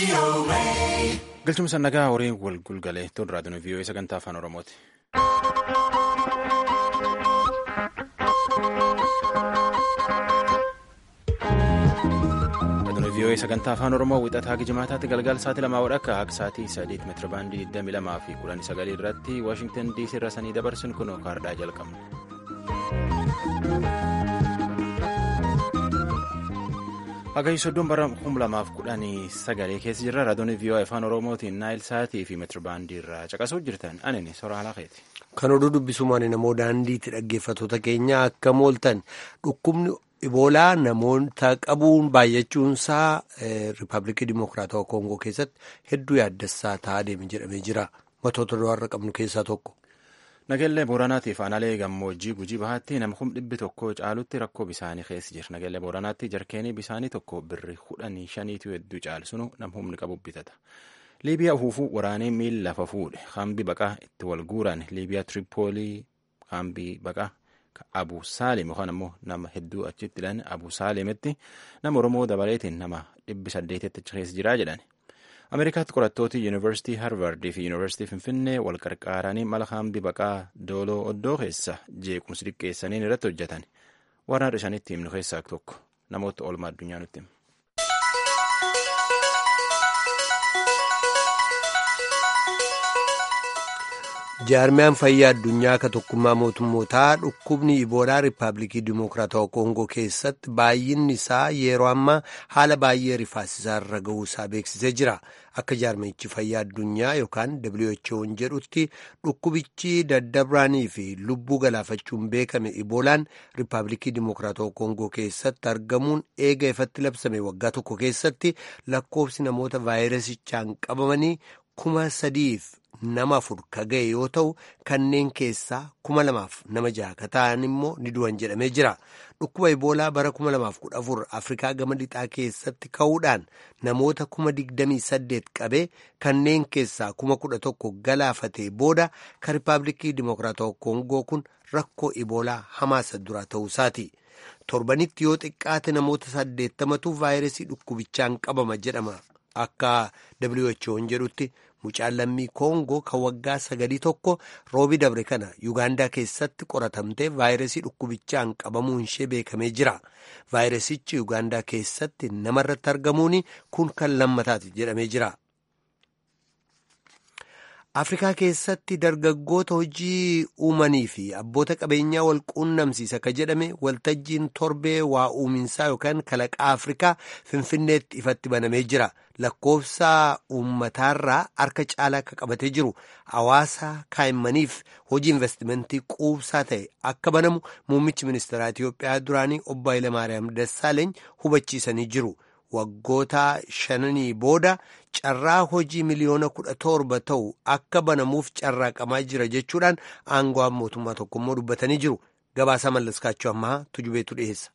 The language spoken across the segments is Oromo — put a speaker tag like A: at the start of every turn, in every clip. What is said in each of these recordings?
A: Galchuma sannagaa horiin wal gulgalee tun raadiyoon vii'oo sagantaa afaan oromooti. raadiyoon vii'oo sagantaa afaan oromoo wixataa gijimaataatti galgala sa'aatii lamaa wadhakka akka sa'aatii saddeet meetira baandii 22 fi 19 irratti waashingtan diisii irra sanii dabarsin kun kaardhaa jalqabne. Hagayyi soddoon bara kum lamaaf kudhanii sagalee keessa jirra. Raadiyoon vii'oo afaan oromootiin naayil sa'aatii fi meetira baandii irraa caqasuuf jirtan anini soraa halakeeti.
B: Kan oduu dubbisumaan namoo daandiitti dhaggeeffattoota keenya akka mooltan dhukkubni iboolaa namoota qabuun baay'achuunsaa riippaabilikii dimokiraatawaa koongoo keessatti hedduu yaaddessaa ta'aa deeme jedhamee jira. Matoota du'aarra qabnu keessaa tokko.
A: Nageellee Booranaatiif aanaalee gammoojjii gujii bahaatti nama kum dhibbi tokko caalutti rakkoo bisaanii keessa jira. Nageellee Booranaatti jarkeenii bisaanii tokko birri kudhanii shaniitu hedduu caalsunu nam humni qabu bitata. Liibiyaa huufuu waraanee miila lafa fuudhe. Kaambii baqaa itti wal guuran Liibiyaa Tiripoolii kaambii baqaa Abu Saalim yookaan ammoo nama hedduu achitti hidhan Abu Saalimitti nama Oromoo dabaleetiin nama dhibbi saddeetitti achi keessa jiraa jedhan. Ameerikaatti qorattooti Yuunivarsiitii Harvard fi Yuunivarsiitii Finfinnee wal qarqaaranii mala kaambii baqaa dooloo oddoo keessa jeequmsi xiqqeessaniin irratti hojjetan. Warraan isaaniitti himnu keessaa tokko namoota oolmaa addunyaa nutti hima.
B: jaarmiyaan fayyaa addunyaa akka tokkummaa mootummootaa dhukkubni iboolaa riippaabilikii dimokiraatawaa koongoo keessatti baay'inni isaa yeroo ammaa haala baay'ee rifaasisaa irra ga'uusaa beeksisee jira akka jaarmiyichi fayyaa addunyaa yookaan who'n jedhutti dhukkubichi daddabraanii fi lubbuu galaafachuun beekame iboolaan riippaabilikii dimokiraatawaa koongoo keessatti argamuun eega ifatti labsame waggaa tokko keessatti lakkoofsi namoota vaayirasichaan qabamanii kuma sadiif nama afur ka ga'e yoo ta'u kanneen keessaa kuma lamaaf nama jaha ka ta'an immoo ni du'an jedhamee jira dhukkuba iboolaa bara kuma lamaaf kudha afur afrikaa gama lixaa keessatti ka'uudhaan namoota kuma digdamii saddeet qabee kanneen keessaa kuma kudha tokko galaafatee booda ka riippaabilikii dimokiraatawaa koongoo kun rakkoo iboolaa hamaasa dura ta'uusaati. torbanitti yoo xiqqaate namoota saddeettamatu vaayirasii dhukkubichaan qabama jedhama akka who'n jedhutti. Mucaan lammii Koongoo kan waggaa sagalii tokko roobi dabre kana Yuugaandaa keessatti qoratamtee vaayirasii dhukkubichaan qabamuun ishee beekamee jira. Vaayirasichi Yuugaandaa keessatti namarratti argamuun kun kan lammataati jedhamee jira. Afrikaa keessatti dargaggoota hojii uumanii fi abboota qabeenyaa wal quunnamsiisa ka jedhame waltajjiin torbee waa uuminsaa yookaan kalaqaa Afrikaa Finfinneetti ifatti banamee jira. Lakkoofsa uummataarraa harka caalaa akka qabatee jiru hawaasa kaa'immaniif hojii investimentii quubsaa ta'e akka banamu muummichi ministeeraa Itiyoophiyaa duraanii obbo Hayilamaariyaam Dassaaleeny hubachiisanii jiru. Waggoota shananii booda carraa hojii miliyoona kudha torba ta'u akka banamuuf carraaqamaa jira jechuudhaan aangawaan mootummaa tokkommoo dubbatanii jiru. Gabaasaa mallaskaachuu ammaa tujubeetu dhiyeessa.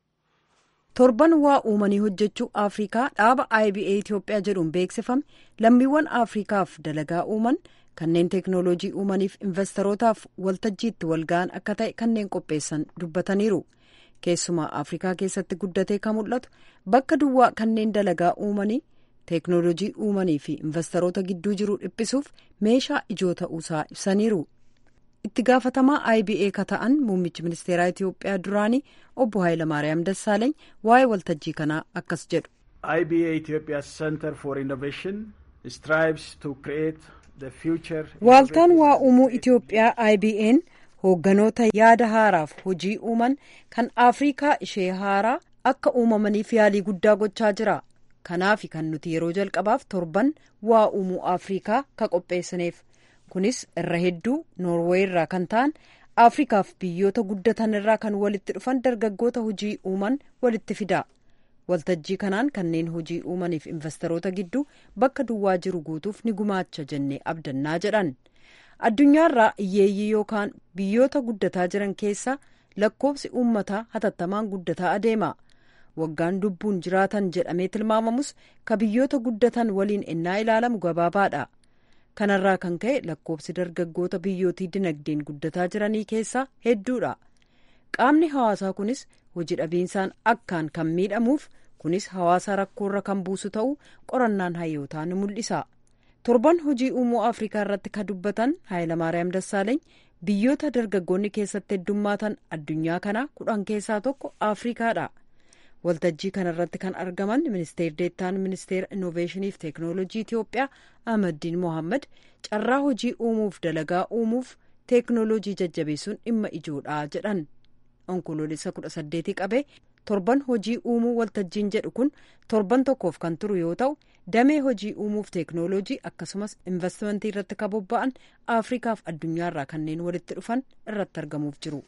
C: torban waa uumanii hojjechuu afrikaa dhaaba iba itiyoophiyaa jedhuun beeksifame lammiiwwan afrikaaf dalagaa uuman kanneen teeknooloojii uumaniif investorotaaf waltajjiitti walga'an akka ta'e kanneen qopheessan dubbataniiru keessumaa afrikaa keessatti guddatee kan mul'atu bakka duwwaa kanneen dalagaa uumanii teeknooloojii uumanii fi investoroota gidduu jiru dhiphisuuf meeshaa ijoo ta'uusaa ibsaniiru. itti gaafatamaa iba ka ta'an muummichi ministeeraa itiyoophiyaa duraanii obbo Hayilamaariyaam Dassaaleeny waa'ee waltajjii kanaa akkas jedhu.
D: IBA Ethiopia Center for Innovation strives to create the future.
C: Waaltaan waa uumuu Itiyoophiyaa IBA'n hoogganoota yaada haaraaf hojii uuman kan Afrikaa ishee haaraa akka uumamaniif yaalii guddaa gochaa jira. Kanaaf kan nuti yeroo jalqabaaf torban waa uumuu Afrikaa ka qopheessineef. kunis irra hedduu noorweey irraa kan ta'an afrikaaf biyyoota guddatan irraa kan walitti dhufan dargaggoota hojii uuman walitti fida waltajjii kanaan kanneen hojii uumaniif investoroota gidduu bakka duwwaa jiru guutuuf ni gumaacha jennee abdannaa jedhan addunyaarraa hiyyeeyyii yookaan biyyoota guddataa jiran keessaa lakkoofsi uummataa hatattamaan guddataa adeema waggaan lubbuun jiraatan jedhamee tilmaamamus ka biyyoota guddatan waliin ennaa ilaalamu gabaabaadha. kanarraa kan ka'e lakkoofsi dargaggoota biyyootii dinagdeen guddataa jiranii keessaa hedduudha qaamni hawaasaa kunis hojii dhabiinsaan akkaan kan miidhamuuf kunis hawaasa rakkoorra kan buusu ta'uu qorannaan hayyootaa ni mul'isa torban hojii uumuu afrikaa irratti kan dubbatan haayilamaariyaam dassaaleeny biyyoota dargaggoonni keessatti heddummaatan addunyaa kanaa kudhan keessaa tokko afrikaadha waltajjii kanarratti kan argaman ministeer deettaan ministeera innoveeshiniif teeknoolojii itiyoophiyaa ahmaddiin mohammad carraa hojii uumuuf dalagaa uumuuf teeknoolojii jajjabeessuun dhimma ijoodha jedhan onkoloolessa kudha saddeetii qabee torban hojii uumuu waltajjiin jedhu kun torban tokkoof kan turu yoo ta'u damee hojii uumuuf teeknoolojii akkasumas investimentii irratti kan bobba'an afrikaaf addunyaarraa kanneen walitti dhufan irratti argamuuf jiru.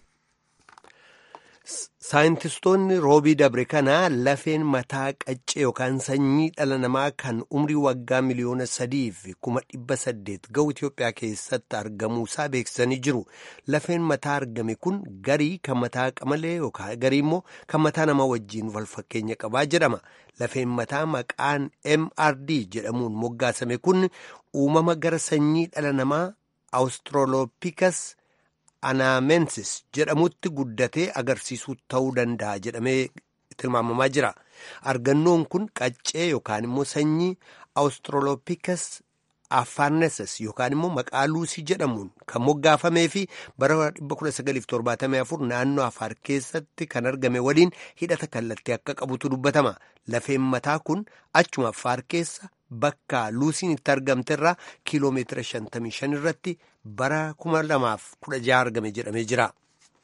B: saayintistoonni roobii dabre kanaa lafeen mataa qaccee yookaan sanyii dhala namaa kan umrii waggaa miliyoona sadii fi kuma dhibba saddeet ga'u Itoophiyaa keessatti argamuusaa beeksisanii jiru. Lafeen mataa argame kun garii kan mataa qamalee yookaan garii immoo kan mataa namaa wajjiin wal fakkeenya qabaa jedhama. Lafeen mataa maqaan MRD jedhamuun moggaasame kun uumama gara sanyii dhala namaa Australopithecus anaamensis jedhamutti guddatee agarsiisuu ta'uu danda'a jedhamee tilmaamamaa jira. Argannoon kun qaccee yookaan immoo sanyii Australopithecus afaarneses yookaan immoo maqaa luusii jedhamuun kan moggaafamee fi bara 1974 naannoo afaar keessatti kan argame waliin hidhata kallattii akka qabutu dubbatama. Lafeen mataa kun achuma afaar keessa bakka luusiin itti argamte irraa kiiloomeetira 55 irratti bara 2016 argame jedhamee jira.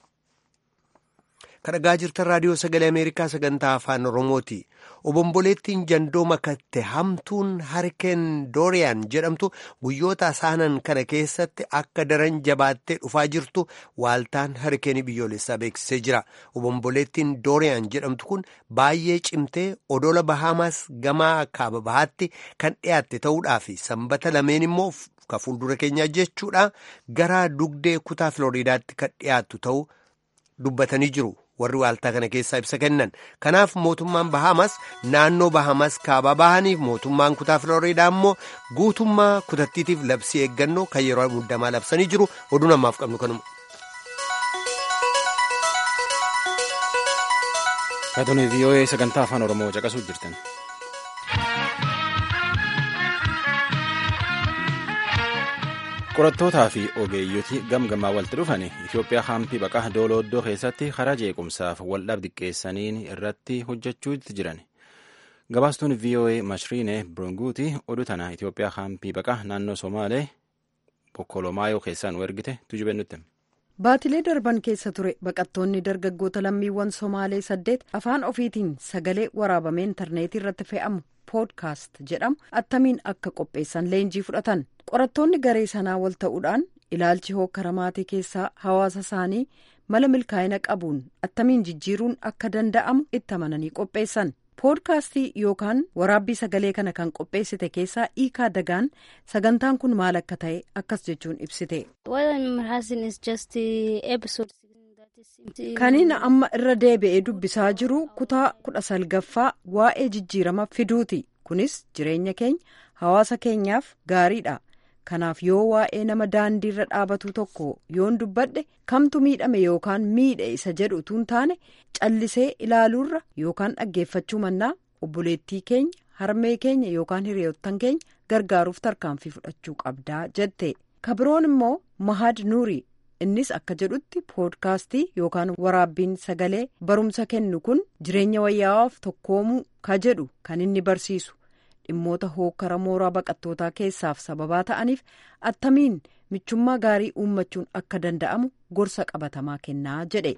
B: Kan dhagaa jirtan raadiyoo sagalee Ameerikaa sagantaa afaan Oromooti. Obomboleettiin jandoo makatte hamtuun harikeen dooriyaan jedhamtu guyyoota asaanan kana keessatti akka daran jabaattee dhufaa jirtu waaltaan harikeenii biyyoolessaa beeksisee jira. Obomboleettiin dooriyaan jedhamtu kun baay'ee cimtee odola Bahaamaas gamaa kaaba bahaatti kan dhiyaatte ta'uudhaa fi sanbata lameen immoo ka fuuldura keenyaa jechuudha gara dugdee kutaa Filooriidaatti kan dhiyaattu ta'uu dubbatanii jiru. warri waaltaa kana keessaa ibsa kennan kanaaf mootummaan bahamas naannoo bahamas kaabaa bahaniif mootummaan kutaa filooriidaa immoo guutummaa kutattiitiif labsii eeggannoo kan yeroo muddamaa labsanii jiru oduu namaaf qabnu kanuma.
A: Kaatonni VOA sagantaa afaan Oromoo caqasuu jirtan. qorattootaa fi ogeeyyotii gamgamaa walitti dhufan Itoophiyaa haampii baqaa doolooddoo keessatti karaa jeequmsaaf waldhaab diqqeessaniin irratti hojjechuutti jiran. Gabaastuun VOA Mashriine Burunguuti oduu tana Itoophiyaa haampii baqaa naannoo Somaalee Bokkolomaayoo keessaan ergite tujube nutti.
C: Baatilee darban keessa ture baqattoonni dargaggoota lammiiwwan Somaalee saddeet afaan ofiitiin sagalee waraabamee intarneetii irratti fe'amu poodkaast jedhamu attamiin akka qopheessan leenjii fudhatan. qorattoonni garee sanaa wal ta'uudhaan ilaalchi hokkara maatii keessaa hawaasa isaanii mala milkaa'ina qabuun attamiin jijjiiruun akka danda'amu itti amananii qopheessan poodkaastii yookaan waraabbii sagalee kana kan qopheessite keessaa iikaa dagaan sagantaan kun maal akka ta'e akkas jechuun ibsite. kaniin amma irra deebi'ee dubbisaa jiru kutaa kudha salgaffaa waa'ee jijjiirama fiduuti kunis jireenya keenya hawaasa keenyaaf gaariidha. kanaaf yoo waa'ee nama daandii irra dhaabatu tokko yoon dubbadhe kamtu miidhame yookaan miidhe isa jedhu utuu hin taane callisee ilaaluurra yookaan dhaggeeffachuu mannaa obboleettii keenya harmee keenya yookaan hiriyoottan keenya gargaaruuf tarkaanfii fudhachuu qabdaa jette kabiroon immoo mahad nuuri innis akka jedhutti poodkaastii yookaan waraabbiin sagalee barumsa kennu kun jireenya wayyaa'aaf tokkoomuu ka jedhu kan inni barsiisu. dhimmoota hookkara mooraa baqattootaa keessaaf sababaa ta'aniif attamiin michummaa gaarii uummachuun akka danda'amu gorsa qabatamaa kennaa jedhe.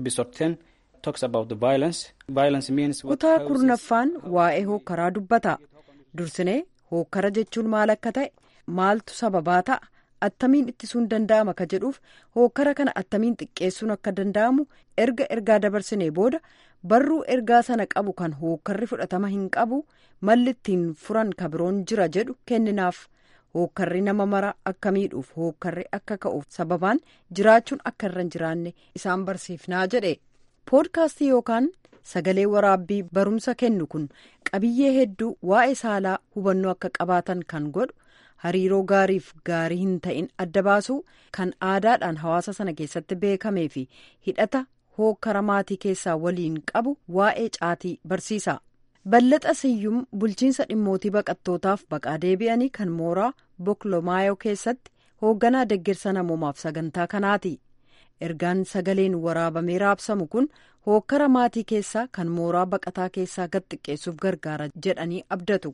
C: kutaa kurnaffaan waa'ee hookkaraa dubbata dursinee hookkara jechuun maal akka ta'e maaltu sababaa ta'a attamiin ittisuun danda'ama ka jedhuuf hookkara kana attamiin xiqqeessuun akka danda'amu erga ergaa dabarsinee booda barruu ergaa sana qabu kan hookkarri fudhatama hin qabu malli ittiin furan kabiroon jira jedhu kenninaaf hookkarri nama mara akka miidhuuf hookkarri akka ka'uuf sababaan jiraachuun akka irra hin jiraanne isaan barsiifnaa jedhe poodkaastii yookaan sagalee waraabbii barumsa kennu kun qabiyyee hedduu waa'ee saalaa hubannoo akka qabaatan kan godhu. hariiroo gaariif gaarii hin ta'in adda baasuu kan aadaadhaan hawaasa sana keessatti beekamee fi hidhata hookkara maatii keessaa waliin qabu waa'ee caatii barsiisa Ballaxa Siyyum bulchiinsa dhimmootii baqattootaaf baqaa deebi'anii kan mooraa Boklomaayoo keessatti hoogganaa deeggarsa namoomaaf sagantaa kanaati. Ergaan sagaleen waraabamee raabsamu kun hookkara maatii keessaa kan mooraa baqataa keessaa gad xiqqeessuuf gargaara jedhanii abdatu.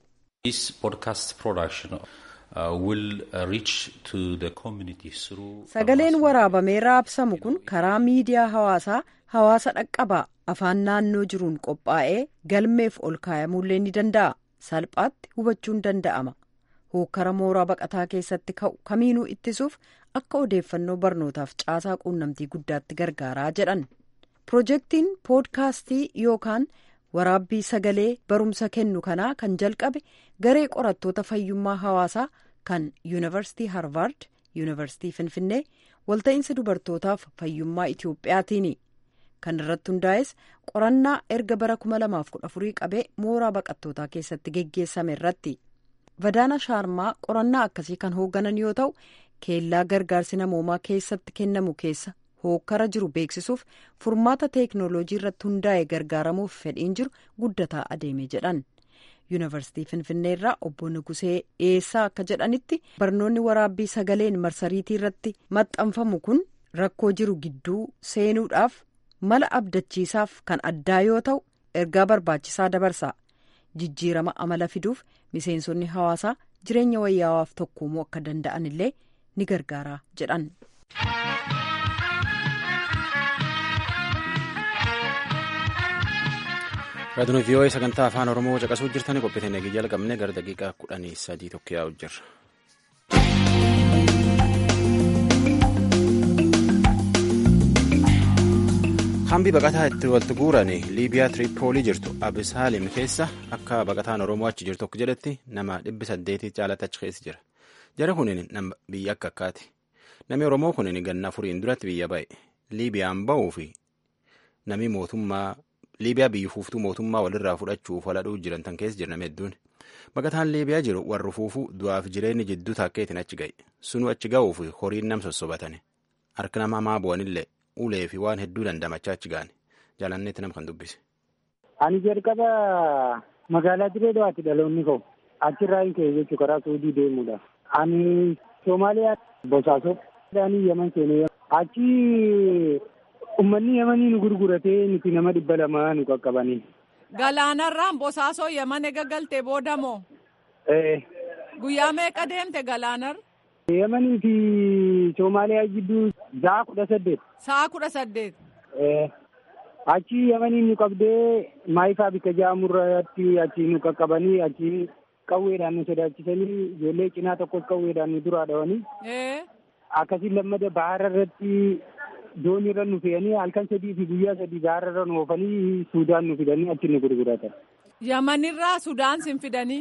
C: Sagaleen waraabamee raabsamu kun karaa miidiyaa hawaasaa hawaasa dhaqqabaa afaan naannoo jiruun qophaa'ee galmeef ol kaa'amuullee ni danda'a. Salphaatti hubachuun danda'ama. Hookkara mooraa baqataa keessatti ka'u kamiinuu ittisuuf akka odeeffannoo barnootaaf caasaa quunnamtii guddaatti gargaaraa jedhan. Pirojektiin poodkaastii yookaan waraabbii sagalee barumsa kennu kanaa kan jalqabe garee qorattoota fayyummaa hawaasaa kan yuunivarsiitii harvard yuunivarsiitii finfinnee walta'iinsa dubartootaaf fayyummaa itiyoophiyaatiini kan irratti hundaa'es qorannaa erga bara 2014 qabee mooraa baqattootaa keessatti geggeessame irratti vadaana shaarmaa qorannaa akkasii kan hoogganan yoo ta'u keellaa gargaarsi namoomaa keessatti kennamu keessa hookkara jiru beeksisuuf furmaata teeknooloojii irratti hundaa'e gargaaramuuf fedhiin jiru guddataa adeeme jedhan. yuunivarsiitii finfinnee irraa obbo Nugusee dhiyeessaa akka jedhanitti barnoonni waraabbii sagaleen marsariitii irratti maxxanfamu kun rakkoo jiru gidduu seenuudhaaf mala abdachiisaaf kan addaa yoo ta'u ergaa barbaachisaa dabarsa jijjiirama amala fiduuf miseensonni hawaasaa jireenya wayyaawaaf tokkoomuu akka danda'an illee ni gargaara jedhan.
A: raadiyoo vii'oo'ee sagantaa afaan oromoo caqasuu jirtanii qophiitiin eegee jalqabne gara daqiiqaa kudhanii sadii tokko yaa'u jirra. hambi baqataa itti walitti guuran liibiyaa tiriippoolii jirtu abisaalim keessa akka baqataan oromoo achi jirtu akka jedhetti nama dhibbi saddeetii caalatti achi keessa jira jara kunin nama biyya akka akkaati namni oromoo kunin ganna afuriin duratti biyya ba'e liibiyaan ba'uu fi namni mootummaa liibiyaa biyyi fuuftuu mootummaa walirraa fudhachuuf waladhuu jiran tan keessa jiran hedduun baqataan liibiyaa jiru warri fuufuu du'aaf jireenyi jidduu taakkeetiin achi ga'e sunuu achi ga'uuf horiin nam sossobatane harka nama hamaa bu'anillee ulee fi waan hedduu dandamachaa achi ga'an jaalanneetti nama kan dubbise.
E: Ani jalqaba magaalaa Direedawaatti dhaloonni koo achirraa hin ka'e jechuu karaa Suudii deemuudha. Ani Soomaaliyaa Bosaasoo ani Yaman seenee achi ummanni Yamanii nu gurguratee nuti nama dhibba lama nu qaqqabanii.
F: Galaanarraan Bosaasoo Yaman ega galtee booda moo? Guyyaa meeqa deemte galaanarra?
E: Yamanii fi Soomaaliyaa gidduu sa'a kudha saddeet.
F: Sa'a kudha saddeet.
E: Achi Yamanii nu qabdee maayifaa bikka jaamurratti achi nu qaqqabanii achi qawweedhaan nu sodaachisanii ijoollee cinaa tokkos qawweedhaan nu duraa dhawanii. Akkasiin lammada bahara irratti doonii irra nu fe'anii halkan sadii fi guyyaa sadii bahara irra nu oofanii Suudaan nu fidanii achi nu gurguratan.
F: Yamanirraa Sudaan sin fidanii?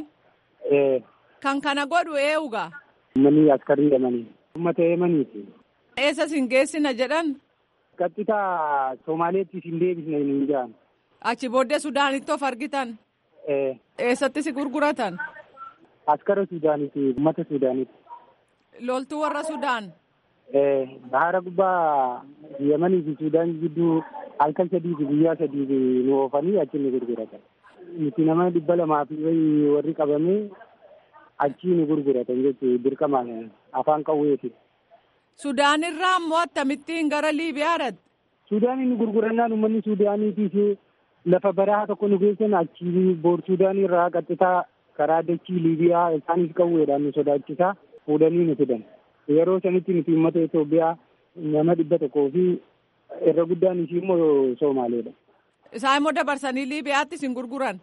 F: Kan kana godhu eenyugaa?
E: Uummanni askarii Yamanii. Uummata Yamaniiti.
F: Eessa sin geessina jedhan?
E: Qaxxitaa Soomaaleetti sin deebisna hin jedhan.
F: Achi booddee Sudaanitti of argitan? Eessatti si gurguratan?
E: Askara Sudaaniiti, uummata Sudaaniiti.
F: Loltuu warra Sudaan?
E: Bahara gubbaa Yamanii fi Sudaan gidduu halkan sadii fi guyyaa sadii nu oofanii achi nu gurguratan. Nuti nama dhibba lamaa fi warri qabamee achi nu gurguratan jechuudha dirqamaan afaan qawweeti.
F: Sudaan irraa immoo akkamittiin gara Liibiyaa dhaqxe?
E: Sudaanii nu gurgurannaan uummanni Sudaaniitiif lafa barahaa tokko nu geessan achi boor Sudaanii irraa qaxxitaa karaa dachii Liibiyaa isaanis qawweedhaan nu sodaachisaa fuudhanii nu fidan. Yeroo sanitti nuti uummata Itoophiyaa nama dhibba tokkoo fi irra guddaan ishii immoo Soomaaleedha.
F: Isaan immoo dabarsanii Liibiyaatti sin gurguran?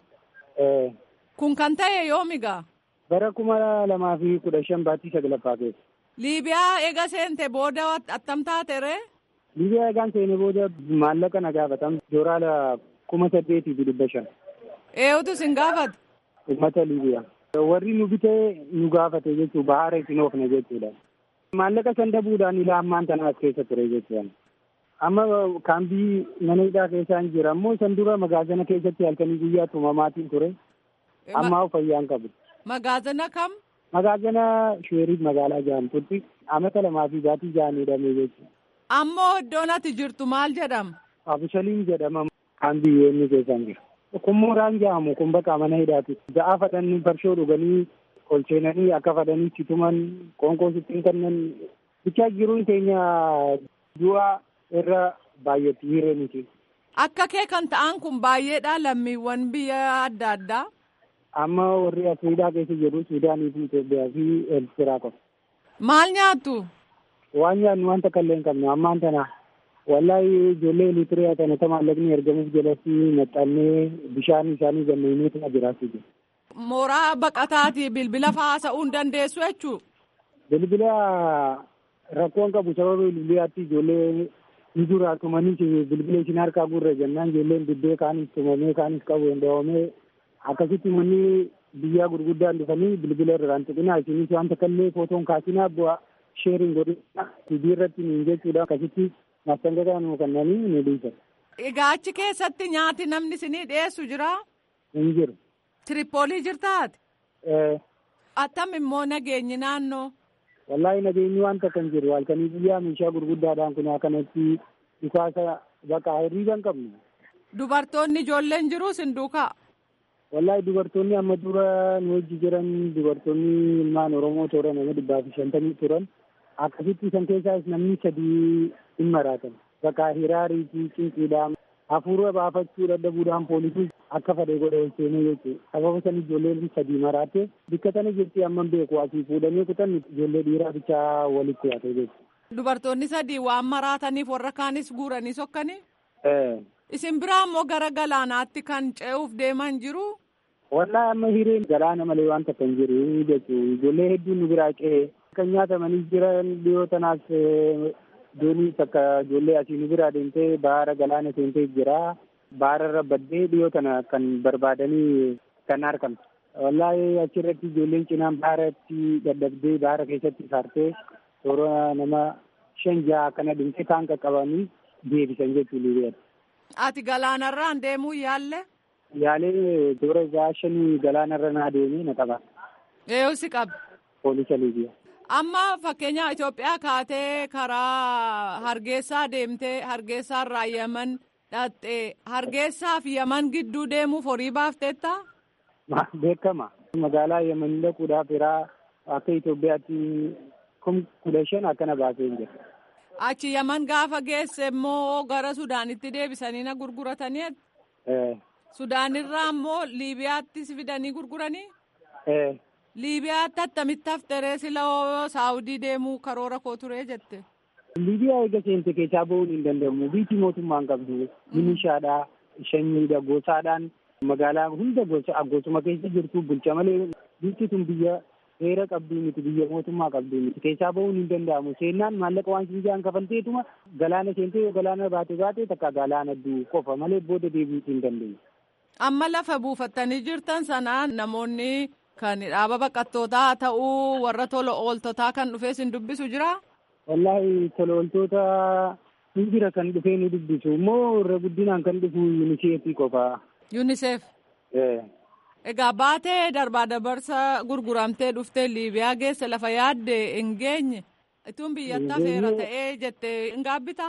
F: Kun kan ta'e yoomigaa?
E: Bara kuma lamaa fi kudha shan baattii saglaffaa keessa.
F: Liibiyaa eega seente booda attam taate ree?
E: Liibiyaa eegaan seene booda maallaqa na gaafatan dooraala kuma saddeetii fi dhibba shan.
F: Eenyutu sin gaafate?
E: Uummata Liibiyaa. Warri nu bitee nu gaafate jechuun bahara isin oofne jechuudha. Maallaqa san dabuudhaan ilaa ammaan tana as keessa ture jechuudha. Amma kaambii mana hidhaa keessaa hin jira ammoo san dura magaazana keessatti halkanii guyyaa tumamaatiin ture. Ammaa fayyaan qabu.
F: Magaazana kam?
E: Magaazana Sheeriif magaalaa Jaamtutti amata lamaa fi baatii ja'an hidhamee jechuudha.
F: Ammoo iddoon ati jirtu maal jedhama?
E: Abishaliin jedhama kan biyyoonni keessan jira. kun mooraan jedhamu kun bakka mana hidhaati. Ga'aa fadhanii farshoo dhuganii ol seenanii akka fadhanii itti tuman qoonqoo sittiin kennan bichaa jiruun keenya du'a irra baay'eetti hireeniti.
F: Akka kee kan ta'an kun baay'eedha lammiiwwan biyya adda addaa.
E: Amma warri Afriikaa keessa jiru Suudaanii fi Itoophiyaa fi Eertiraa qofa.
F: Maal nyaattu?
E: Waan nyaannu wanta kallee hin qabnu ammaan tana wallahi ijoollee Eritiriyaa kana ta maallaqni ergamuuf jalatti maxxannee bishaan isaanii ganneenii tana jiraachuu jiru.
F: Mooraa baqataati bilbila haasa'uu hin dandeessu jechuu?
E: Bilbila rakkoon qabu sababa bilbilaatti ijoollee ni dura tumanii bilbila isin harkaa gurra jennaan ijoolleen dibbee kaanis tumamee kaanis qabu danda'amee akkasitti manni biyyaa gurguddaan dhufanii bilbila irraan tuqinaa isinis wanta kallee footoon kaasinaa bu'a sheeriin godhina hojii irratti niin jechuudha akkasitti mastangataa nu kannanii ni dhiisa.
F: Egaa achi keessatti nyaati namni isinii dhiyeessu jira?
E: Hin jiru.
F: Tiripoolii jirtaati? Attam immoo nageenyi naannoo?
E: Wallaahi nageenyi wanta kan jiru halkanii biyyaa meeshaa gurguddaadhaan kun akkanatti dhukaasa bakka hiriira hin qabnu.
F: Dubartoonni ijoolleen jiru isin duukaa?
E: Wallaahi dubartoonni amma dura nu wajji jiran dubartoonni ilmaan Oromoo toora nama dhibbaa fi shantamii turan akkasitti isaan keessaas namni sadii hin maraatan. Bakka hiraarii fi cinqiidhaan hafuura baafachuu dadhabuudhaan poolisii akka fedhe godhe ol seenee jechuudha. Sababa san ijoolleen sadii maraate bikka tana jirti amma beeku asii fuudhanii kutan ijoollee dhiiraa bichaa walitti yaate jechuudha.
F: Dubartoonni sadii waan maraataniif warra kaanis guuranii sokkanii? Isin biraa immoo gara galaanaatti kan ce'uuf deeman jiru?
E: Wallaahi amma hireen galaana malee waan takka hin jiru jechuudha. Ijoollee hedduun nu biraa ce'ee kan nyaatamanii jiran dhiyoo tanaas doonii takka ijoollee asii nu biraa deemtee baara galaana seentee jira. Baara irra baddee dhiyoo tana kan barbaadanii kan argamte. Wallaahi achirratti ijoolleen cinaan baaratti dadhabdee baara keessatti saartee toora nama shan jaha kana dhimtee kaan qaqqabanii deebisan jechuudha.
F: Ati galaanarraan deemuu yaalle?
E: Yaalee toora isaa shanii galaanarra naa deemee na qaba.
F: Eeyyuu si qabe.
E: Poolisa Liibiyaa.
F: Amma fakkeenya Itoophiyaa kaatee karaa Hargeysaa deemtee Hargeysaarraa Yaman dhattee Hargeysaa fi Yaman gidduu deemuuf horii baafteetta?
E: Beekama. Magaalaa Yaman dhaquudhaaf yeraa akka Itoophiyaatti kum kudha shan akkana baasee hin jira.
F: Achi Yaman gaafa geesse immoo gara Sudaanitti deebisanii na gurguratanii? Sudaanirraa immoo Liibiyaattis fidanii gurguranii? Liibiyaatti attamitti hafteree sila Saawudii deemuu karoora koo turee jette?
E: Liibiyaa eega seente keessaa bahuun hin danda'amu. Biyyi mootummaan qabdu milishaadhaa, shanyiidha, gosaadhaan magaalaa hunda gosuma keessa jirtu bulcha malee biyyi tun biyya heera qabduu miti biyya mootummaa qabduu miti keessaa bahuun hin danda'amu. Seennaan maallaqa waan sinjaan kafalteetuma galaana seentee yoo galaana baate baate takka galaana duu qofa malee booda deebiitu hin dandeenye.
F: Amma lafa buufattanii jirtan sanaan namoonni kan dhaaba baqattootaa ta'uu warra tola ooltotaa kan dhufee sin dubbisu jira?
E: Wallaahi tola ooltota hin jira kan dhufee ni dubbisu immoo irra guddinaan kan dhufu yuuniseefii qofa.
F: Yuuniseef? Egaa baatee darbaa dabarsa gurguramtee dhuftee Liibiyaa geesse lafa yaadde hin geenye ituun biyyatti hafeera ta'ee jettee hin gaabbitaa?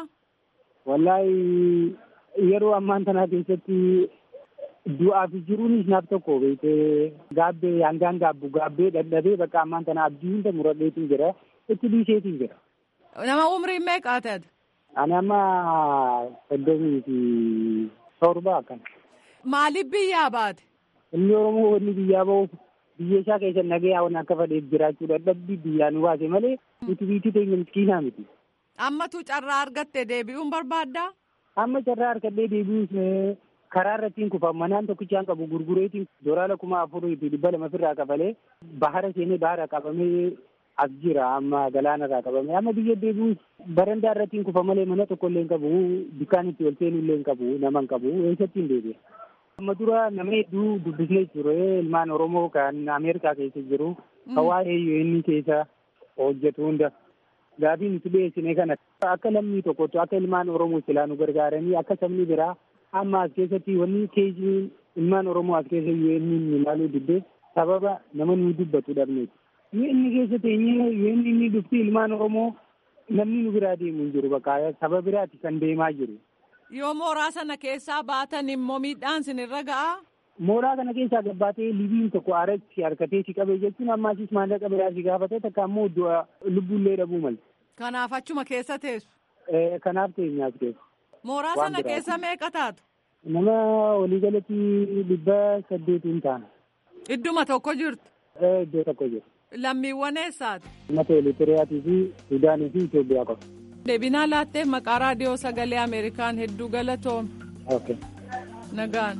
E: Wallaahi yeroo ammaan tanaa keessatti du'aa fi jiruunis naaf tokko beekee gaabbee hangaan gaabbu gaabbee dadhabee bakka ammaan tana abdii hunda muradheetiin jira itti dhiiseetiin jira.
F: Nama umrii meeqaa ta'e?
E: Ani amma soddomii fi torba akkana.
F: Maaliif biyyaa baate?
E: Inni Oromoo wanni biyyaa bahuuf biyya isaa keessa nagaya waan akka fedheef jiraachuu dadhabbii biyyaa nu baase malee nuti biyyi teenya miskiinaa miti.
F: Ammatu carraa argatte deebi'uun barbaaddaa?
E: Amma carraa argadhee deebi'uus karaa irrattiin kufa manaan tokkichaan qabu gurgureetiin doolaara kuma afurii fi dhibba lama ofirraa kafalee bahara seenee bahara qabamee as jira amma galaana irraa qabamee amma biyya deebi'uus barandaa irrattiin kufa malee mana tokko illee hin qabu dukkaan itti ol seenuu illee hin qabu nama hin qabu eessatti hin deebi'a. Amma dura nama hedduu dubbisnee ture ilmaan Oromoo kan Ameerikaa keessa jiru kan waa'ee UN keessa hojjetu hunda. Gaaffii nuti dhiyeessine kana akka lammii tokkotti akka ilmaan Oromoo silaa nu gargaaranii akka sabni biraa amma as keessatti wanni keejii ilmaan Oromoo as keessa UN ilaaluu diddee sababa nama nu dubbatu dhabneeti. Inni keessa teenyee UN inni dhufti ilmaan Oromoo namni nu biraa deemu hin jiru bakka saba biraati kan deemaa jiru.
F: Yoo mooraa sana keessaa baatan immoo miidhaan sinirra ga'a.
E: Mooraa kana keessaa gabbaatee libiin tokko aaratti harkatee si qabee jechuun ammaasis maallaqa biraa si gaafatee takka ammoo du'a lubbuullee dhabuu malte.
F: Kanaaf achuma keessa teessu.
E: Kanaaf teenyaaf keessa.
F: Mooraa sana keessa meeqa taatu?
E: Nama waliigalatti dhibba saddeetiin taana.
F: Idduma tokko jirtu.
E: Iddoo tokko jiru.
F: Lammiiwwan eessaati?
E: Uummata Eritiriyaa fi Suudaanii fi Itoophiyaa qofa.
F: Deebinaa laattee maqaa raadiyoo sagalee Ameerikaan hedduu galatoome.
E: Okay.
F: Nagaan.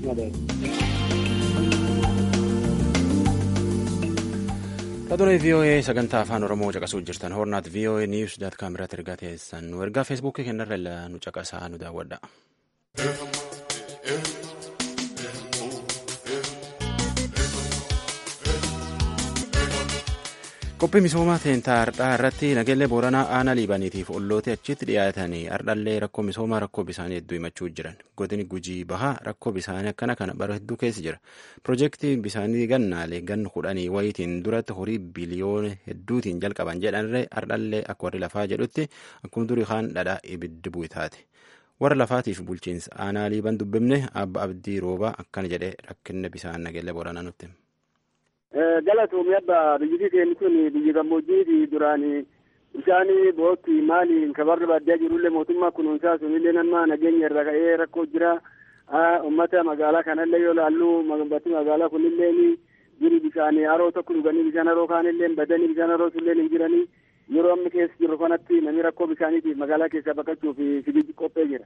A: Raadiyoo VOA sagantaa afaan Oromoo caqasuu jirtan hornaat VOA News daat kaameraa ergaa teessan nu ergaa feesbuukii kennarra nu caqasaa nu daawwadha. qophii misoomaa teentaa hardhaa irratti nageellee booranaa aanaa liibaniitiif ollootee achitti dhiyaatanii hardhallee rakkoo misoomaa rakkoo bisaanii hedduu himachuu jiran godini gujii bahaa rakkoo bisaanii akkana kana bara hedduu keessa jira piroojeektii bisaanii gannaalee ganna kudhanii wayitiin duratti horii biliyoona hedduutiin jalqaban jedhanirree hardhallee akka warri lafaa jedhutti akkuma durii kaan dhadhaa ibiddi bu'e taate warra lafaatiif bulchiinsa aanaa liiban dubbifne abba abdii roobaa akkana jedhee rakkinna bisaan nageellee booranaa nutti.
G: galatoomii abba biyyi keenya kun biyyi gammoojjii duraan bishaan bootti maali kabarra baadiyyaa jirullee mootummaa kunuunsaa sunillee nama nageenya irra ka'ee rakkoo jira ummata magaalaa kanallee yoo laallu batti magaalaa kunillee jiru bishaan haroo tokko dhuganii bishaan haroo kaanillee badanii bishaan haroo sunillee hin jiranii yeroo amma keessa jiru kanatti namni rakkoo bishaaniitiif magaalaa keessaa baqachuuf sibiji qophee jira.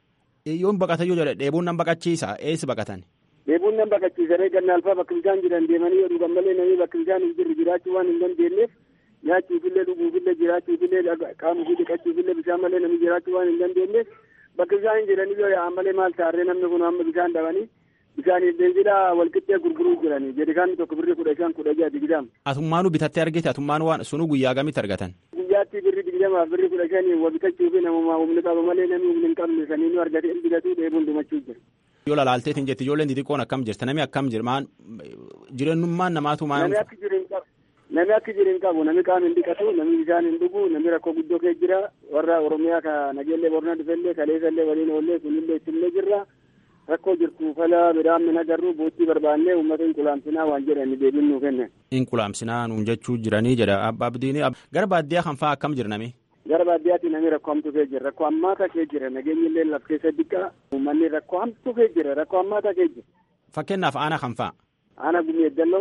A: Yoon baqatan yoo jedhe dheebuun nan baqachiisa eessi baqatan?
G: Dheebuun nan baqachiisanii ganna alfaa bakka bishaan jiran deemanii yoo dhugan malee namni bakka bishaan hin jirre jiraachuu waan hin dandeenyeef nyaachuufillee dhuguufillee jiraachuufillee qaamufii dhiqachuufillee bishaan malee namni jiraachuu waan hin dandeenyeef bakka bishaan hin jiranii yoo yaa'an malee maal taarree namni kun amma bishaan dhabanii bishaaniif beenzilaa walqixxee gurguruu jiranii jedhikaanni tokko birri kudha shan kudha jaha digdama.
A: Atummaanu bitattee argite atummaanu waan sunu guyyaa gamitti argatan?
G: Guyyaatti birri digdamaaf birri kudha shanii wa bitachuufi namummaa humni qaba malee namni humni hin qabne sanii nu argate hin bitatu dheebuun dhumachuu jira.
A: yoo lalaalteetiin jetti ijoolleen xixiqqoon akkam jirta namni akkam jira maan jireenyummaan namaatu maan.
G: Namni akka jiru hin qabu namni akka jiru hin qabu namni qaama hin dhiqatu namni bishaan hin dhugu namni rakkoo guddoo kee jira warra oromiyaa ka nageellee borna dhufellee kaleessallee waliin oollee kunillee ittillee jirra rakkoo jirtu fala midhaan min agarru boottii barbaannee uummata inqulaamsinaa waan jedhani deebiin nuu kennan.
A: Inqulaamsinaa nuun jechuu jiranii jedha abba abdiini gara baadiyyaa kan fa'aa akkam jira nami.
G: gara baadiyyaatti namni rakkoo hamtuu kee jira rakkoo hammaataa kee jira nageenyi illee laf keessa diqqaa uummanni rakkoo hamtuu kee jira rakkoo hammaataa kee jira.
A: Fakkeenyaaf aana kan fa'a.
G: Aana gumii eeggannoo.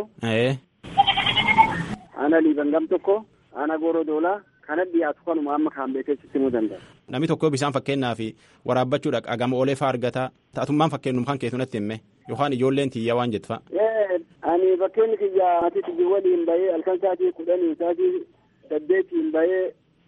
G: Aana liiban gam tokko aana gooroo doolaa kana dhiyaatu kanuma amma kaan beekeessitti himuu danda'a.
A: Namni tokko bishaan fakkeenyaaf waraabbachuudhaaf agama oolee fa'aa argata ta'atummaan fakkeenyum kan keessu natti himme yookaan ijoolleen tiyyaa waan jettu fa'a.
G: Ani fakkeenyi kiyyaa ati tiyyi waliin bahee halkan sa'aatii kudhanii sa'aatii saddeetiin bahee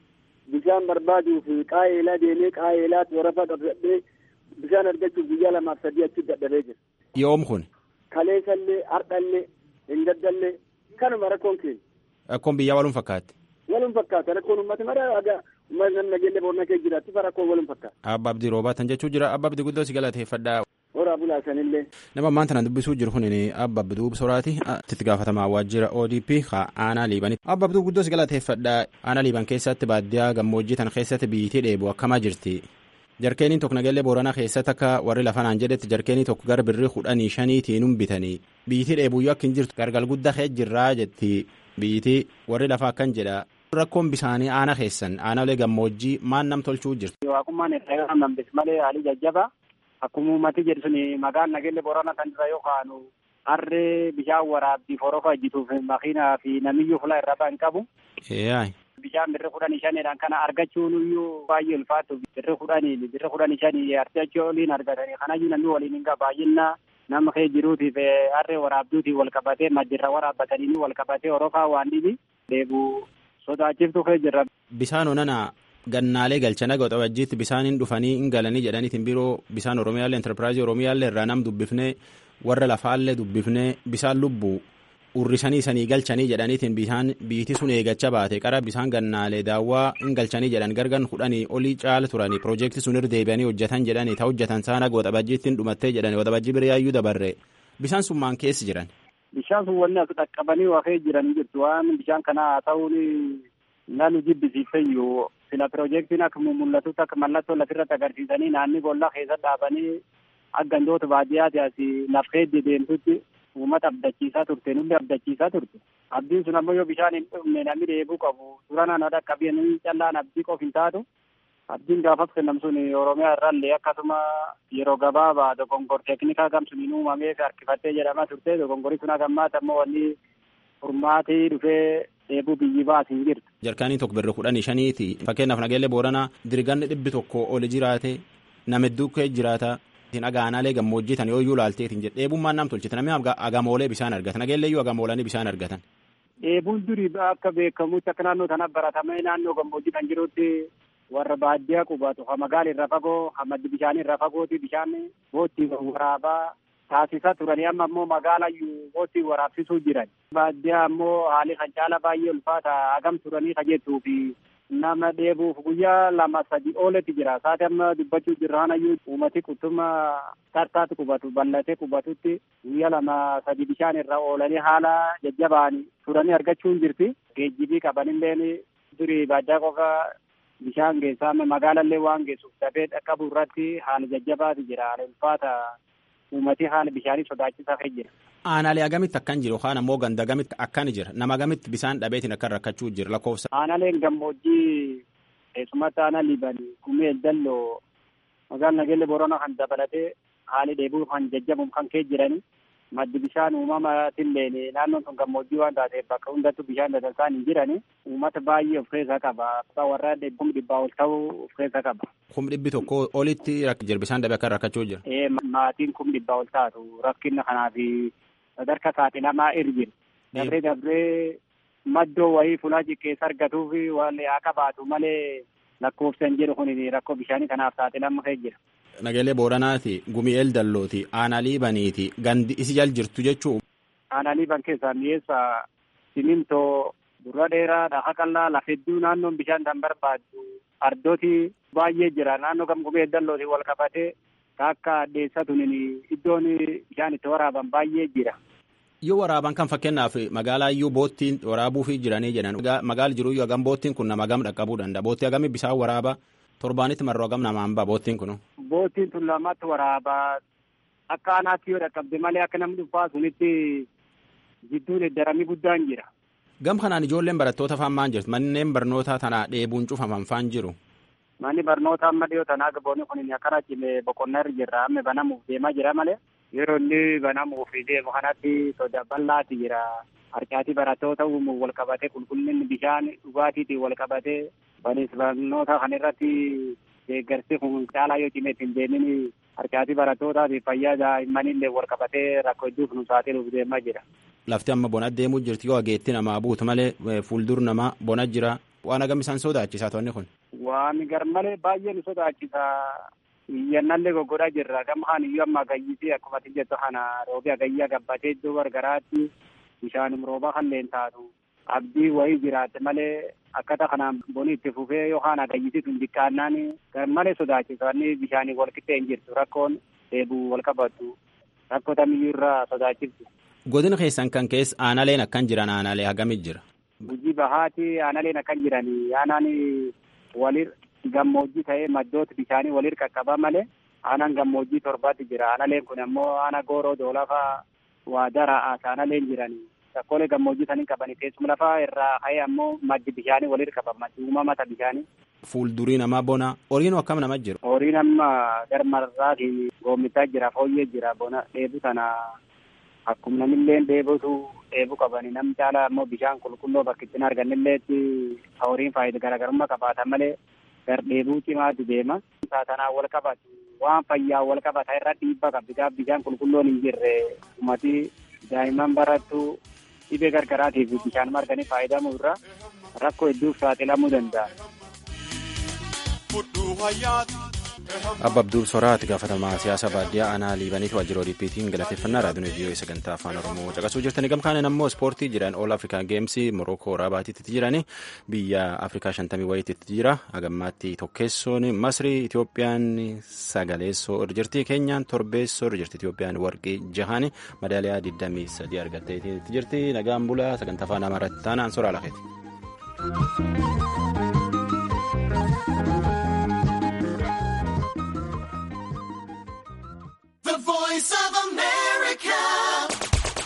G: bishaan barbaaduuf qaa'eelaa deemee qaa'eelaatti warafaa qabsadhee bishaan argachuuf guyyaa lamaaf sadii achi dadhabee jira.
A: Yoom kun?
G: Kaleessallee, hardhallee, hin gaddallee kanuma rakkoon keenya.
A: Rakkoon biyyaa waluun fakkaatti.
G: Waluun fakkaata rakkoon uummata mara aga uummata nageenya boorna kee jiraatti fa rakkoon waluun fakkaata.
A: Abba Abdii Roobaatan jechuu jira Abba Abdii guddoo si galateeffadhaa.
G: Horaa bulaasanillee.
A: Nama ammaan tana dubbisuu jiru kun Abba Abduu Soraati. Itti gaafatamaa waajjira ODP ka aanaa liibanii. Abba Abduu guddoo si galateeffadhaa. Aanaa liiban keessatti baadiyyaa gammoojjii tan keessatti biyyittii dheebu akkamaa jirti. Jarkeeniin tokko nageellee booranaa keessatti akka warri lafanaan jedhetti jarkeenii tokko gara birrii kudhanii shaniitiin bitanii biyyittii dheebuyyuu akka hin jirtu gargal guddaa kee jirraa jetti biyyittii warri lafaa akkan jedha. Rakkoon bisaanii aana keessan aanaalee gammoojjii maan nam tolchuu jirtu.
E: Waaqummaan irraa nambis malee haalii jajjaba. Akkuma uummati jedhu suni maqaan nageelle boorana kan irra yookaan harree bishaan waraabbiif horofa hojjetuuf makiinaa fi namiyyuu fuula irra ba'an qabu. Bishaan birri kudhanii shaniidhaan kana argachuun iyyuu baay'ee ulfaatu birri kudhanii birri kudhanii shanii argachuu oliin argatanii kanayyuu namni waliin hin qabu baay'inna nama kee jiruutiif harree waraabduutiif wal qabatee majjirra waraabbatanii wal qabatee horofaa waan dhibi deebu sodaachiftu kee jirra.
A: Bishaan onana gannaalee galchana waxabajjiitti bisaaniin dhufanii hin galanii jedhaniitiin biroo bisaan oromiyaallee enterpiraayizii oromiyaallee irraa nam dubbifnee warra lafaallee dubbifnee bisaan lubbuu urrisanii sanii galchanii jedhaniitiin bisaan biiti sun eegacha baate qara bisaan gannaalee daawwaa hin galchanii jedhan gargan kudhanii olii caala turanii piroojeektii sun irra deebi'anii hojjetan jedhanii ta hojjetan saana waxabajjiittiin dhumattee jedhani waxabajjii biriyaayyuu dabarre bisaan sun maan keessi jiran.
E: Bishaan sun wanni as dhaqqabanii waa kee jiran jirtu waan bishaan kana haa ta'uun nalu jibbisiifayyuu
G: sila piroojeektiin akka mul'atutti akka mallattoo lafirratti agarsiisanii naanni boollaa keessa dhaabanii akka gandoota baadiyyaati asii laf keessa deemtutti uummata abdachiisaa turte nulli abdachiisaa turte. Abdiin sun ammoo yoo bishaan hin dhumne namni dheebuu qabu suuraan ana dhaqqabanii callaan abdii qof hin taatu. Abdiin gaafas kennam sun Oromiyaa irraallee akkasuma yeroo gabaabaa dogongor teeknikaa gam suniin uumamee fi harkifattee jedhamaa turte dogongorii sun hagammaata ammoo wanni furmaatii dhufee dheebuu biyyi baasii jirtu.
A: Jarkaanii tokko birri kudhanii shaniiti fakkeenyaaf nageellee booranaa dirganni dhibbi tokko oli jiraate nama hedduu kee jiraata. Agaanaalee gammoojjii tan yoo iyyuu laalteetiin jedhe dheebummaan nam tolchite namni agamoolee bishaan argatan nageellee iyyuu agamoolanii bishaan argatan.
G: Dheebuun durii akka beekamutti akka naannoo sana baratamee naannoo gammoojjii kan jirutti warra baadiyyaa qubatu ha magaala irra fagoo ha maddi bishaanii irra fagooti bishaan boottii waraabaa taasisaa turanii amma ammoo magaala iyyuu boottii waraabsisuu jiran. Baadiyyaa ammoo haalli kan caala baay'ee ulfaata hagam turanii kajettuu fi nama dheebuuf guyyaa lama sadi ooletti jira saati amma dubbachuu jirraan ayyuu uumati qutuma tartaatti qubatu bal'atee qubatutti guyyaa lama sadi bishaan irra oolanii haala jajjabaan turanii argachuun jirti geejjibii qabanilleen durii baadiyyaa qofa bishaan geessaa magaalallee waan geessuuf dafee dhaqqabu irratti haala jajjabaati jira haala ulfaata uumati haala bishaanii sodaachisaa ta'e jira.
A: Aanaalee agamitti akkan jiru yookaan ammoo ganda agamitti akkan jira nama agamitti bishaan dhabeetiin akkan rakkachuu jira lakkoofsa.
G: Aanaaleen gammoojjii keessumatti aanaa liibanii gumee dalloo magaalaa nageelle boorana kan dabalatee haali dheebuu kan jajjabuun kan kee jirani maddi bishaan uumamaatillee naannoon sun gammoojjii waan taateef bakka hundattuu bishaan dadansaan hin jirani uummata baay'ee of keessaa qaba warra kum dhibbaa ol ta'uu of keessaa qaba.
A: Kum dhibbi tokko olitti jira bishaan dhabee akkan rakkachuu jira.
G: Ee maatiin kum dhibbaa ol taatu rakkina kanaafi sadarka saaxilamaa irjin dabree dabree maddoo wayii fulaa keessa argatuuf waan haa qabaatu malee lakkoofsan jedhu kun rakkoo bishaanii kanaaf saaxilama ka'e jira.
A: Nageelee Booranaati, Gumi'eel Dallooti, Aanalii Baniiti, gandi isi jal jirtu jechuu.
G: Aanalii ban keessaa mi'eessa simintoo durra dheeraa dhaha qallaa lafa hedduu naannoon bishaan kan barbaaddu ardooti baay'ee jira naannoo gam Gumi'eel Dallooti wal qabatee akka addeessatuun iddoon bishaan itti waraaban baay'ee jira.
A: Yoo waraaban kan fakkeenyaaf magaalaa iyyuu boottiin waraabuufi jiranii jedhan magaala jiru iyyuu hagam boottiin kun nama hagam dhaqqabuu danda'a boottii hagamii bishaan waraaba torbaanitti marroo hagam namaan ba'a boottiin kun.
G: Boottiin tun lamatti waraaba akka aanaatti yoo dhaqqabde malee akka namni dhuunfaa sunitti jidduun eddaramii guddaan jira.
A: Gam kanaan ijoolleen barattoota faan maan jirtu manneen barnootaa tanaa dheebuun cufaman faan jiru.
G: Manni barnoota amma dhiyoo tanaa gaboonni kun akkana cimee boqonnaa irra jirra amma banamuuf deemaa jira malee. yeroo inni banamuuf deemu kanatti soda bal'aati jira harcaatii barattoota uumuuf wal qabatee qulqullinni bishaan dhugaatiitiin wal qabatee banis barnoota kan irratti deeggarsi kun caalaa yoo cimee ittiin deemin harcaatii barattootaatiif fayyaa daa'immaniillee wal qabatee rakkoo hedduuf nu saaxiluuf deemaa jira.
A: Lafti amma bona deemuu jirti yoo ageetti namaa buutu malee fuuldur namaa bona jira waan agam isaan sodaachisaa toonni kun.
G: Waan garmalee baay'ee nu sodaachisaa. iyyannallee goggodhaa jirra gama kaan iyyuu amma agayyisee akkuma ati jettu kana roobi agayyaa gabbatee iddoo gargaraatti bishaanum rooba kanneen taatu abdii wayii jiraatte malee akkata kanaan boni itti fufee yookaan agayyisitu hin xiqqaannaan garmalee sodaachisanni bishaanii wal qixxee hin jirtu rakkoon dheebuu wal qabattu rakkoo tamiyyuu irraa sodaachiftu.
A: Godina keessan kan keessa aanaleen akkan jiran aanalee hagamit jira.
G: Gujii bahaati aanaleen akkan jirani aanaan walir gammoojjii ta'ee maddoota bishaanii walir qaqqaba malee aanaan gammoojjii torbaatti jira aanaleen kun ammoo aana gooroo doolafa waa daraa aanaleen jiranii rakkoolee gammoojjii sanii qabani teessuma lafaa irraa ka'ee ammoo maddi bishaanii walir qaba maddi uumamata bishaanii.
A: Fuuldurii namaa bona horiin akkam nama jiru.
G: Horiin amma garmarraati goommitaa jira fooyyee jira bona dheebu sana akkuma namillee dheebutu dheebuu qabani nam caala ammoo bishaan qulqulluu bakka ittiin argannilleetti horiin faayidaa garaagarummaa qabaatan malee gardheebuu cimaatu deema. Saatanaa wal qabatu waan fayyaa wal qabata irra dhiibbaa qabdi gaaf bishaan qulqulluun hin jirre ummati daa'imman barattu dhibee gargaraatiif bishaan marganii fayyadamuu irra rakkoo hedduuf saaxilamuu danda'a.
A: Abba Abduul Soraati gaafatamaa siyaasa baadiyyaa aanaa liibaniiti waajjira ODP'tiin galateeffannaa raadiyoon viiyoo sagantaa afaan oromoo caqasuu jirtanii gamkaanen ammoo ispoortii jiran ool afrikaa geemsii morookoo raabaatiitti jirani biyya afrikaa shantamii wayiitti jira hagammaatti tokkeessoon masrii itiyoophiyaan sagaleessoo irra jirti keenyaan torbeessoo irra jirti itiyoophiyaan warqii jahaani madaaliyaa 23 argatteetti jirti nagaan bulaa sagantaa afaan amaaraatti taanaan soraa lakeeti.